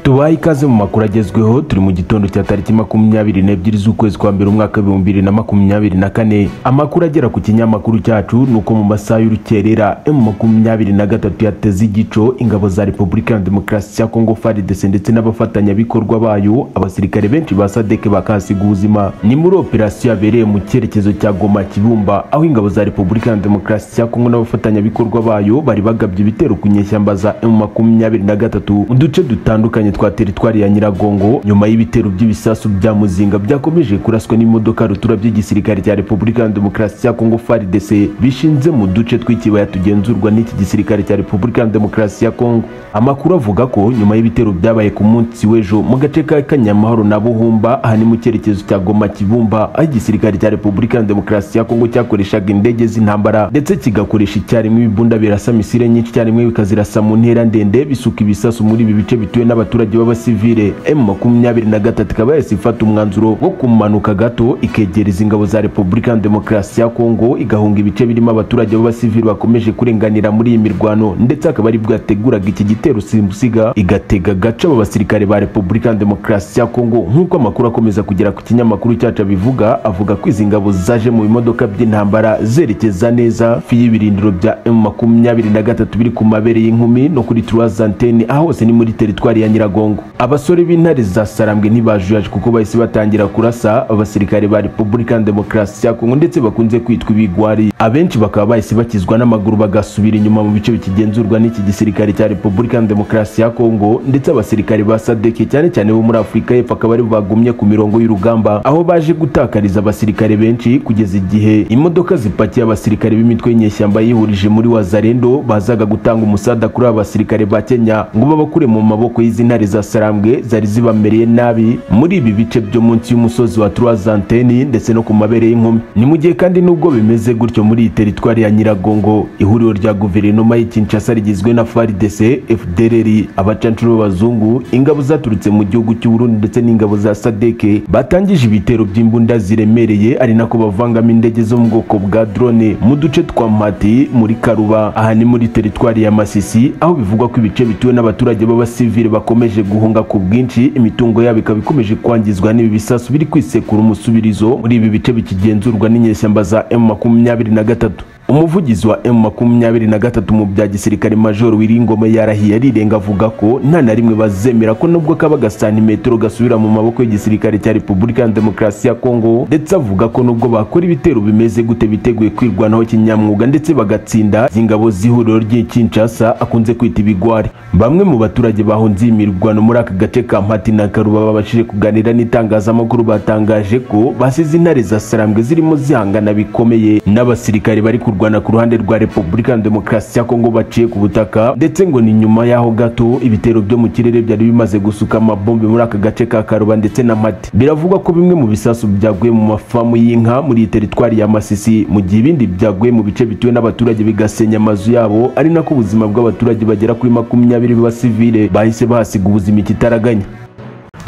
tubaye ikaze mu makuru agezweho turi mu gitondo cya tariki makumyabiri n'ebyiri z'ukwezi kwa mbere umwaka w'ibihumbi bibiri na makumyabiri na kane amakuru agera ku kinyamakuru cyacu ni uko mu masaha y'urukerera emu makumyabiri na gatatu yateze igico ingabo za repubulika ya demokarasi ya kongo faridese ndetse n'abafatanyabikorwa bayo abasirikare benshi ba sadeke bakahasiga ubuzima ni muri operasiyo yabereye mu cyerekezo cya goma kibumba aho ingabo za repubulika ya demokarasi ya kongo n'abafatanyabikorwa bayo bari bagabye ibitero ku nyeshyamba za emu makumyabiri na gatatu mu duce dutandukanye twa teritwari ya nyiragongo nyuma y'ibitero by'ibisasu bya muzinga byakomeje kuraswa n'imodoka rutura by'igisirikare cya repubulika ya demokarasi ya kongo faridese bishinze mu duce tw'ikibaya tugenzurwa n'iki gisirikare cya repubulika ya demokarasi ya kongo amakuru avuga ko nyuma y'ibitero byabaye ku munsi w'ejo mu gace ka kanyamahoro na buhumba aha ni mu cyerekezo cya goma kibumba aho igisirikare cya repubulika ya demokarasi ya kongo cyakoreshaga indege z'intambara ndetse kigakoresha icyarimwe ibibunda birasa misile nyinshi icyarimwe bikazirasa mu ntera ndende bisuka ibisasu muri ibi bice bituwe n'abaturage abaturage b'abasivile m makumyabiri na gatatu ikaba yahise ifata umwanzuro wo kumanuka gato ikegereza ingabo za repubulika ya demokarasi ya kongo igahunga ibice birimo abaturage b'abasivile bakomeje kurenganira muri iyi mirwano ndetse akaba ari bwo yateguraga iki gitero simusiga igatega gace abo basirikare ba repubulika ya demokarasi ya kongo nk'uko amakuru akomeza kugera ku kinyamakuru cyacu abivuga avuga ko izi ngabo zaje mu bimodoka by'intambara zerekeza neza fi y'ibirindiro bya m makumyabiri na gatatu biri ku mabere y'inkumi no kuri turazanteni aho hose ni muri teritwari ya nyiragongo kongo abasore b'intare za sarambwe ntibajuyaje kuko bahise batangira kurasa abasirikare ba repubulika ya demokarasi ya kongo ndetse bakunze kwitwa ibigwari abenshi bakaba bahise bakizwa n'amaguru bagasubira inyuma mu bice bikigenzurwa n'iki gisirikare cya repubulika ya demokarasi ya kongo ndetse abasirikare ba sadeke cyane cyane bo muri afurika y'epfo akaba aribo bagumye ku mirongo y'urugamba aho baje gutakariza abasirikare benshi kugeza igihe imodoka zipakiye abasirikare b'imitwe y'inyeshyamba yihurije muri wazarendo bazaga gutanga umusada kuri aba basirikare ba kenya ngo babakure mu maboko y'izi ntare za sarambwe zari zibamereye nabi muri ibi bice byo munsi y'umusozi wa turazanteni ndetse no ku mabere y'inkumi ni mu gihe kandi nubwo bimeze gutyo muri iyi teritwari ya nyiragongo ihuriro rya guverinoma y'i kinshasa rigizwe na faridese fdrr abacancuro b'abazungu ingabo zaturutse mu gihugu cy'uburundi ndetse n'ingabo za sadeke batangije ibitero by'imbunda ziremereye ari nako bavangamo indege zo mu bwoko bwa drone mu duce twa mati muri karuba aha ni muri teritwari ya masisi aho bivugwa ko ibice bituwe n'abaturage b'abasivile bakomeje guhunga ku bwinshi imitungo yabo ikaba ikomeje kwangizwa n'ibi bisasu biri kwisekura umusubirizo muri ibi bice bikigenzurwa n'inyeshyamba za m makumyabiri na gatatu umuvugizi wa m makumyabiri na gatatu mu bya gisirikare major wiringoma yarahiye arirenga avuga ko nta na rimwe bazemera ko nubwo kaba gasantimetero gasubira mu maboko y'igisirikare cya repubulika ya demokarasi ya kongo ndetse avuga ko nubwo bakora ibitero bimeze gute biteguye kwirwanaho kinyamwuga ndetse bagatsinda ingabo z'ihuriro ry'ikinshasa akunze kwita ibigwari bamwe mu baturage bahunze iyi mirwano muri aka gace ka mpati na karuba babashije kuganira n'itangazamakuru batangaje ko basize intare za sarambwe zirimo zihangana bikomeye n'abasirikare bari ku kurwana ku ruhande rwa repubulika ya demokarasi ya kongo baciye ku butaka ndetse ngo ni nyuma y'aho gato ibitero byo mu kirere byari bimaze gusuka amabombe muri aka gace ka karuba ndetse na mati biravugwa ko bimwe mu bisasu byaguye mu mafamu y'inka muri iyi teritwari ya masisi mu gihe ibindi byaguye mu bice bituwe n'abaturage bigasenya amazu yabo ari nako ubuzima bw'abaturage bagera kuri makumyabiri b'abasivile bahise bahasiga ubuzima ikitaraganya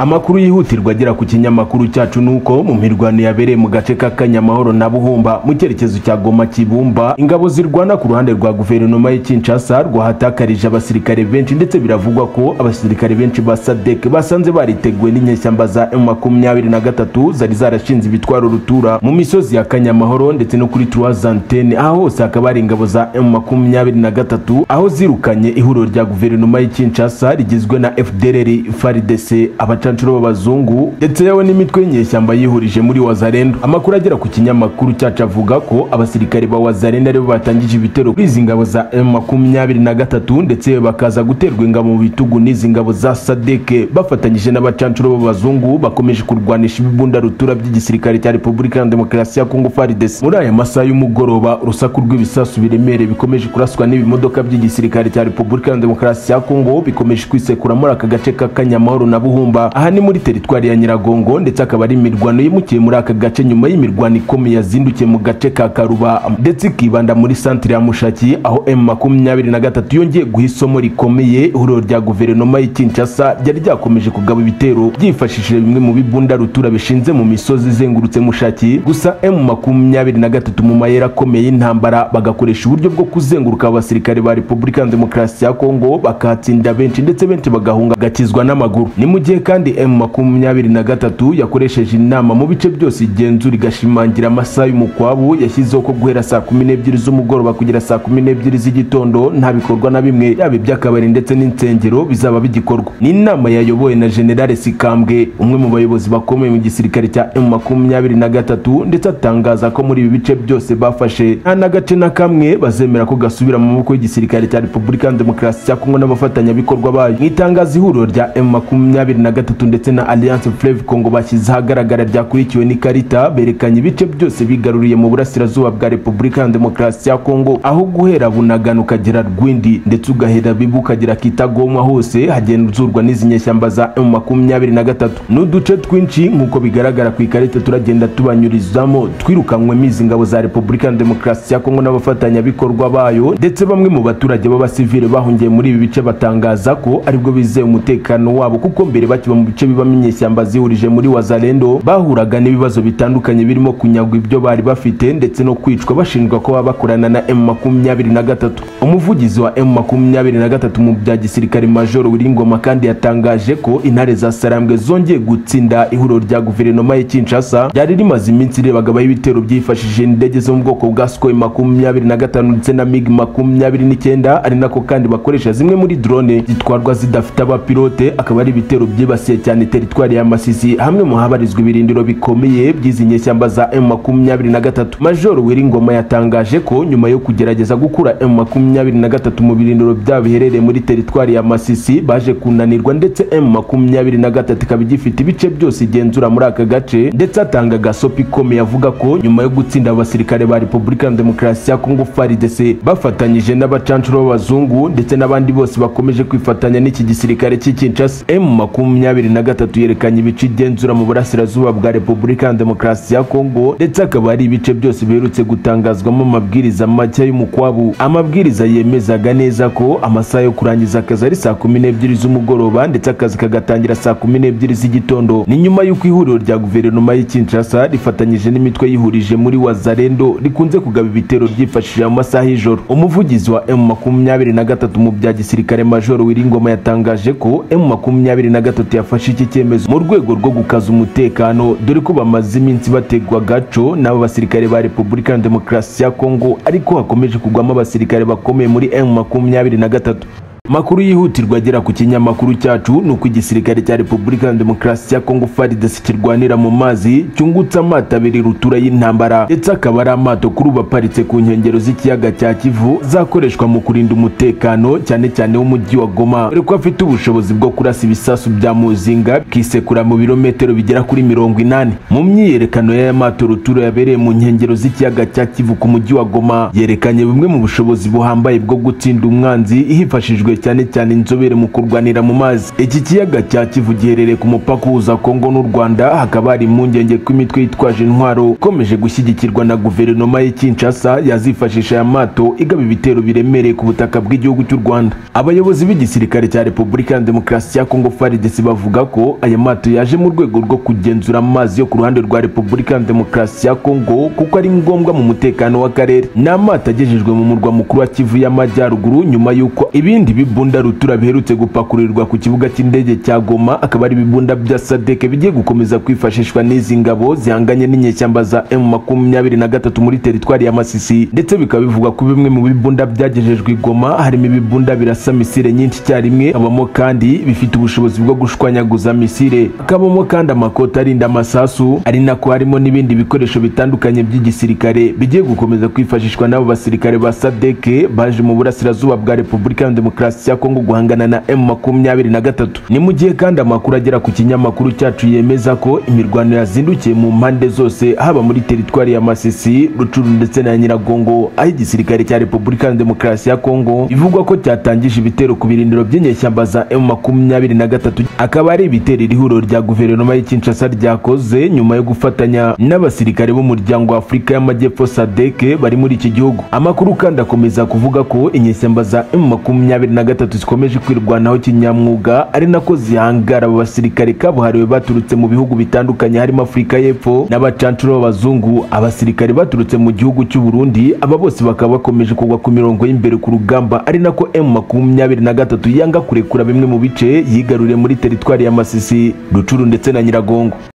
amakuru yihutirwa agera ku kinyamakuru cyacu ni uko mu mirwano yabereye mu gace ka kanyamahoro na buhumba mu cyerekezo cya goma kibumba ingabo zirwana ku ruhande rwa guverinoma y'i kinshasa rwahatakarije abasirikare benshi ndetse biravugwa ko abasirikare benshi ba sadek basanze bariteguwe n'inyeshyamba za m makumyabiri na gatatu zari zarashinze ibitwaro rutura mu misozi ya kanyamahoro ndetse no kuri turazantene aho hose hakaba hari ingabo za m makumyabiri na gatatu aho zirukanye ihuriro rya guverinoma y'i kinshasa rigizwe na fdrr faridese abaca abacancuro b'abazungu ndetse yewe n'imitwe y'inyeshyamba yihurije muri wazarendo amakuru agera ku kinyamakuru cyacu avuga ko abasirikare ba wazarendo aribo batangije ibitero kuri izi ngabo za m makumyabiri na gatatu ndetse bakaza guterwa ingabo mu bitugu n'izi ngabo za sadeke bafatanyije n'abacancuro b'abazungu bakomeje kurwanisha ibibunda rutura by'igisirikare cya repubulika ya demokarasi ya kongo farides muri aya masaha y'umugoroba urusaku rw'ibisasu biremereye bikomeje kuraswa n'ibimodoka by'igisirikare cya repubulika ya demokarasi ya kongo bikomeje kwisekura muri aka gace k'akanyamahoro na buhumba aha ni muri teritwari ya nyiragongo ndetse akaba ari imirwano yimukiye muri aka gace nyuma y'imirwano ikomeye yazindukiye mu gace ka karuba ndetse ikibanda muri santire ya mushaki aho m makumyabiri na gatatu yongeye guha isomo rikomeye ihuriro rya guverinoma y'i kinshasa ryari ryakomeje kugaba ibitero byifashishije bimwe mu bibunda rutura bishinze mu misozi izengurutse mushaki gusa m makumyabiri na gatatu mu mayeri akomeye y'intambara bagakoresha uburyo bwo kuzenguruka abasirikare ba repubulika ya demokarasi ya kongo bakahatsinda benshi ndetse benshi bagahunga gakizwa n'amaguru ni mu gihe kandi m makumyabiri na gatatu yakoresheje inama mu bice byose igenzura igashimangira amasaha y'umukwabu yashyizeho ko guhera saa kumi n'ebyiri z'umugoroba kugera saa kumi n'ebyiri z'igitondo nta bikorwa na bimwe yaba iby'akabari ndetse n'insengero bizaba bigikorwa ni inama yayobowe na generale sikambwe umwe mu bayobozi bakomeye mu gisirikare cya m makumyabiri na gatatu ndetse atangaza ko muri ibi bice byose bafashe nta n'agace na kamwe bazemera ko gasubira mu maboko y'igisirikare cya repubulika ya demokarasi cya kongo n'abafatanyabikorwa bayo mu itangazo ihuriro rya m makumyabiri na gatatu ndetse na alliance fleve congo bashyize ahagaragara ryakurikiwe n'ikarita berekanye ibice byose bigaruriye mu burasirazuba bwa repubulika ya demokarasi ya kongo aho guhera bunagana ukagera rwindi ndetse ugahera bibu ukagera kitagomwa hose hagenzurwa n'izi nyeshyamba za m makumyabiri na gatatu n'uduce twinshi nk'uko bigaragara ku ikarita turagenda tubanyurizamo twirukanywemo izi ngabo za repubulika ya demokarasi ya kongo n'abafatanyabikorwa bayo ndetse bamwe mu baturage b'abasivile bahungiye muri ibi bice batangaza ko aribwo bizeye umutekano wabo kuko mbere bakiba mu bice bibamo inyeshyamba zihurije muri wazalendo bahuraga n'ibibazo bitandukanye birimo kunyagwa ibyo bari bafite ndetse no kwicwa bashinjwa ko baba bakorana na m makumyabiri na gatatu umuvugizi wa m makumyabiri na gatatu mu bya gisirikare majoro wiringoma kandi yatangaje ko intare za sarambwe zongeye gutsinda ihuriro rya guverinoma ya kinshasa ryari rimaze iminsi irebagabaho ibitero byifashishije indege zo mu bwoko bwa sukoyi makumyabiri na gatanu ndetse na mig makumyabiri n'icyenda ari nako kandi bakoresha zimwe muri drone zitwarwa zidafite abapilote akaba ari ibitero byibasiye cyane teritwari ya masisi hamwe mu habarizwa ibirindiro bikomeye by'izi nyeshyamba za m makumyabiri na gatatu majoro wiringoma yatangaje ko nyuma yo kugerageza gukura m makumyabiri na gatatu mu birindiro byabo biherereye muri teritwari ya masisi baje kunanirwa ndetse m makumyabiri na gatatu ikaba igifite ibice byose igenzura muri aka gace ndetse atanga gasopi ikomeye avuga ko nyuma yo gutsinda abasirikare ba repubulika ya demokarasi ya kongo faridese bafatanyije n'abacanshuro b'abazungu ndetse n'abandi bose bakomeje kwifatanya n'iki gisirikare cy'i kinshasa m makumyabiri na gatatu yerekanye ibice igenzura mu burasirazuba bwa repubulika ya demokarasi ya kongo ndetse akaba ari ibice byose biherutse gutangazwamo amabwiriza mashya y'umukwabu amabwiriza yemezaga neza ko amasaha yo kurangiza akazi ari saa kumi n'ebyiri z'umugoroba ndetse akazi kagatangira saa kumi n'ebyiri z'igitondo ni nyuma y'uko ihuriro rya guverinoma y'i kinshasa rifatanyije n'imitwe yihurije muri wazarendo rikunze kugaba ibitero byifashishije mu masaha y'ijoro umuvugizi wa m makumyabiri na gatatu mu bya gisirikare majoro wiringoma yatangaje ko m makumyabiri na gatatu yafashe iki cyemezo mu rwego rwo gukaza umutekano dore ko bamaze iminsi bategwa gaco n'aba basirikare ba repubulika ya demokarasi ya kongo ariko hakomeje kugwamo abasirikare bakomeye muri m makumyabiri na gatatu makuru yihutirwa agera ku kinyamakuru cyacu ni uko igisirikare cya repubulika ya demokarasi ya kongo faridesi kirwanira mu mazi cyungutse amato abiri rutura y'intambara ndetse akaba ari amato kuri ubu aparitse ku nkengero z'ikiyaga cya kivu zakoreshwa mu kurinda umutekano cyane cyane w'umujyi wa goma dore ko afite ubushobozi bwo kurasa ibisasu bya muzinga bikisekura mu birometero bigera kuri mirongo inani mu myiyerekano y'aya mato rutura yabereye mu nkengero z'ikiyaga cya kivu ku mujyi wa goma yerekanye bumwe mu bushobozi buhambaye bwo gutsinda umwanzi hifashishijwe cyane cyane inzobere mu kurwanira mu mazi iki kiyaga cya kivu giherereye ku mupaka uhuza kongo n'u rwanda hakaba hari impungenge ko imitwe yitwaje intwaro ikomeje gushyigikirwa na guverinoma y'i kinshasa yazifashisha aya mato igaba ibitero biremereye ku butaka bw'igihugu cy'u rwanda abayobozi b'igisirikare cya repubulika ya demokarasi ya kongo faridesi bavuga ko aya mato yaje mu rwego rwo kugenzura amazi yo ku ruhande rwa repubulika ya demokarasi ya kongo kuko ari ngombwa mu mutekano w'akarere ni amato agejejwe mu murwa mukuru wa kivu y'amajyaruguru nyuma y'uko ibindi bi ibibunda rutura biherutse gupakurirwa ku kibuga cy'indege cya Goma akaba ari ibibunda bya Sadeke bigiye gukomeza kwifashishwa n'izi ngabo zihanganye n'inyeshyamba za M23 muri teritwari ya Masisi ndetse bikaba bivuga ko bimwe mu bibunda byagejejwe Goma harimo ibibunda birasa misile nyinshi cyarimwe habamo kandi bifite ubushobozi bwo gushwanyaguza misile hakabamo kandi amakoti arinda amasasu ari nako harimo n'ibindi bikoresho bitandukanye by'igisirikare bigiye gukomeza kwifashishwa n'abo basirikare ba Sadeke baje mu burasirazuba bwa Repubulika ya Demokarasi Demokarasi ya Kongo guhangana na M23 ni mu gihe kandi amakuru agera ku kinyamakuru cyacu yemeza ko imirwano yazindukiye mu mpande zose haba muri teritwari ya Masisi Rucuru ndetse na Nyiragongo aho igisirikare cya Repubulika ya Demokarasi ya Kongo bivugwa ko cyatangije ibitero ku birindiro by'inyeshyamba za M23 akaba ari ibitero iri huriro rya guverinoma y'i Kinshasa ryakoze nyuma yo gufatanya n'abasirikare b'umuryango wa Afurika y'Amajyepfo SADC bari muri iki gihugu amakuru kandi akomeza kuvuga ko inyeshyamba za M23 zikomeje kwirwanaho kinyamwuga ari nako zihangara abo basirikare kabuhariwe baturutse mu bihugu bitandukanye harimo Afurika y'Epfo n'abacancuro b'abazungu abasirikare baturutse mu gihugu cy'u Burundi aba bose bakaba bakomeje kugwa ku mirongo y'imbere ku rugamba ari nako M23 yanga kurekura bimwe mu bice yigaruriye muri teritwari ya Masisi Rucuru ndetse na Nyiragongo